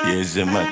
Yes, man.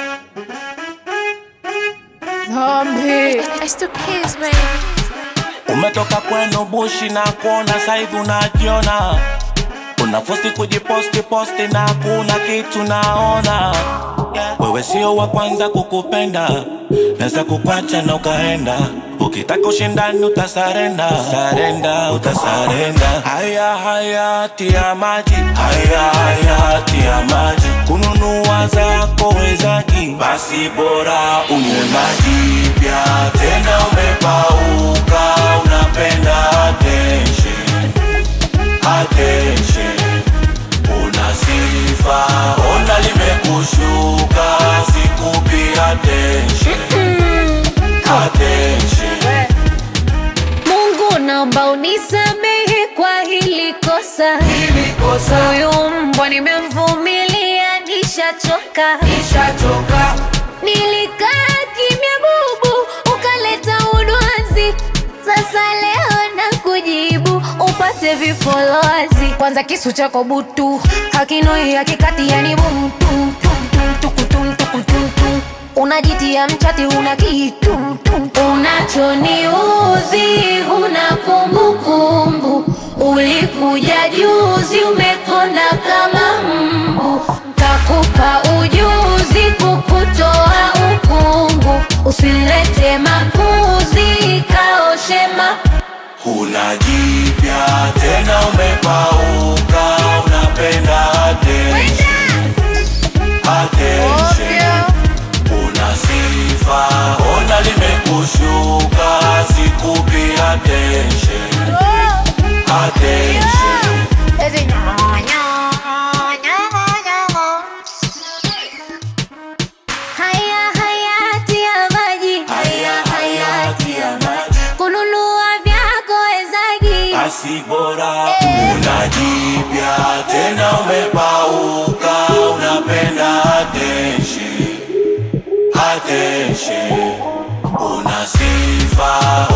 Zombie. It's the kids, baby. Umetoka kwenu bushi na kuona saivi unajiona, unafosi kujiposti posti na kuna kitu naona. Wewe sio wa kwanza kukupenda, naweza kukwacha na ukaenda. Ukitaka ushindani utasarenda, sarenda, utasarenda. Haya haya tia maji, haya haya tia maji. Kununua zako wezaji, basi bora unywe maji pia. Tena umepauka, unapenda attention, attention. Una sifa, ona limekushuka, sikupi attention, attention. Mungu naomba unisamehe kwa hili kosa. Huyu mbwa nimemvumilia, nishachoka. Nilikaa kimya bubu, ukaleta udwanzi. Sasa leo na kujibu upate vifolozi. Kwanza kisu chako butu hakinoi hakikati, yani butu unajitia mchati, una kitu unachoniuzi, huna kumbukumbu. Ulikuja juzi, umekonda kama mbu, kakupa ujuzi kukutoa ukungu. Usilete makuzi, kaoshema Huna jipya tena, umepauka, unapenda attention, attention. Una sifa, ona limekushuka, sikupi attention, attention. haya hayati ya maji, Haya hayati ya maji, kununua vyako wezagi basi bora una jipya tena, umepauka, unapenda attention, attention. Una sifa,